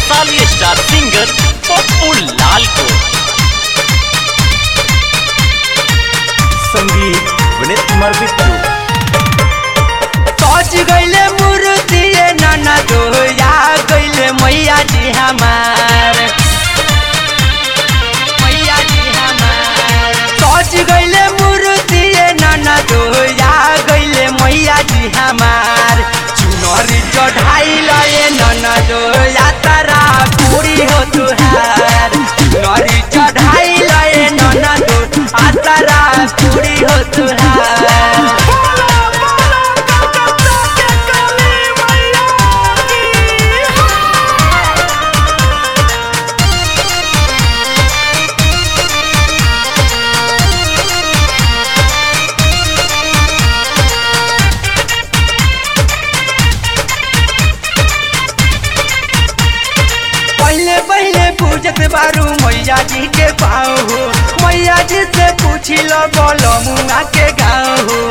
Vaishali star singer Pappu Lal को संगीत विनीत कुमार बिट्टू सज गईले मूर्ति नाना दोया गईले मैया जी हमार मैया जी हमार सज गईले मूर्ति नाना दोया गईले मैया जी हमार चुनरी चढ़ाई लए नाना दोया तारा पूरी हो तुहार चुनरी चढ़ाई लए नाना दो आ तारा पूरी हो तुहार पहले पहले पूजत बारू मैया जी के पाँव हो मैया जी से पूछी लो बोलो मुंगा के गाँव हो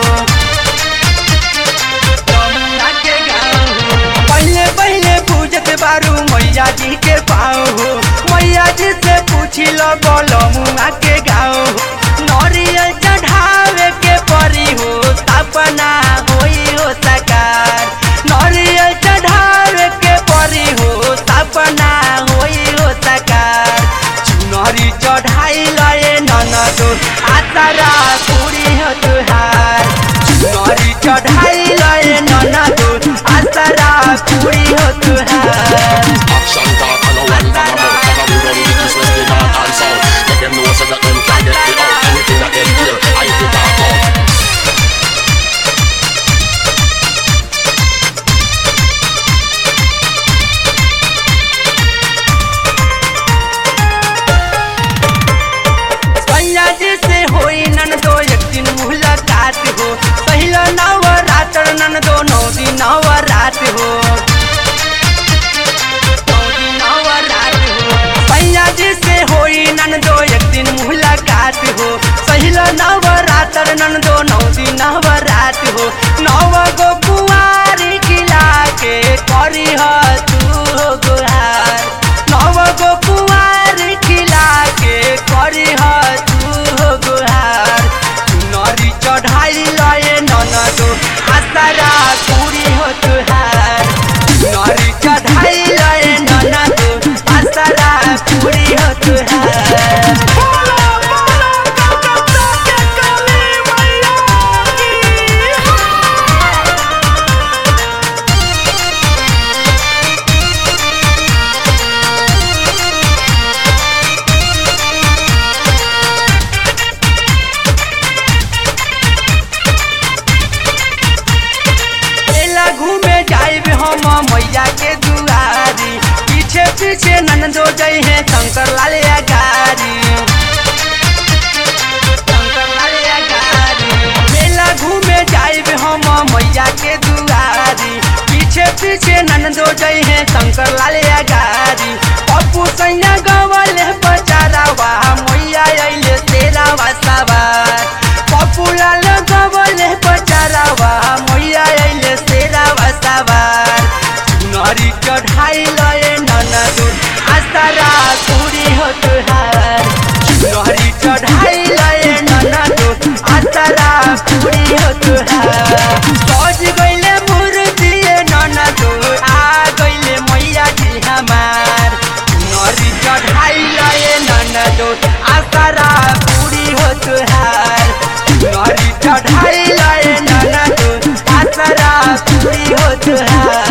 मुंगा के गाँव हो पहले पहले पूजत बारू मैया जी के पाँव हो मैया जी से पूछी लो बोलो मुंगा के गाँव हो नरियल चढ़ावे के परी हो सपना होई हो सकार नरियल चढ़ावे के परी हो सपना होई हो सकार चुनरी चढ़ाई लए ननदो आतारा पूरी हो तुहार चुनरी चढ़ाई लए ननदो आतारा पूरी हो तुहार Action talk and no one from a mouth Cause we run the east, west, the north and south Make them know so that them can get me out Anything that them hear, I have to talk out सैया जी से होई नन दो एक दिन मुलाकात हो पहला नवरात्र नन दो नौ दिन नवरात हो नौ दिन नवरात हो सैया जी से होई नन दो एक दिन मुलाकात हो पहला नवरात्र नन दो नौ दिन नवरात हो नव गो कुआरी खिला के करी ह तू हो गुहार नव गो कुआरी खिला के करी ह तू हो गुहार नरी चढ़ाई लए ननदो आसारा पूरी हो तुहार नरी चढ़ाई लए ननदो आसारा पूरी हो तुहार मेला घूमे जाइब हम मैया के दुआरी पीछे पीछे नंदो जई है शंकर लाल गारी शंकर लाल गारी मेला घूमे जाइब हम मैया के दुआरी पीछे पीछे नंदो जई है शंकर लाल गारी पप्पू सैया गवल बचारा वाह मैया अइले तेरा सवार पप्पू लाल गवल बचारा वाह मैया अइले तेरा सवार नरी चढ़ाई लए ननदू आसारा पूरी हो तुहार नरी चढ़ाई लए ननदू आसारा पूरी हो तुहार सज गइले मूर्ति ननदू आ गइले मैया जी हमार नरी चढ़ाई लए ननदू आसारा पूरी हो तुहार नरी चढ़ाई लए ननदू आसारा पूरी हो तुहार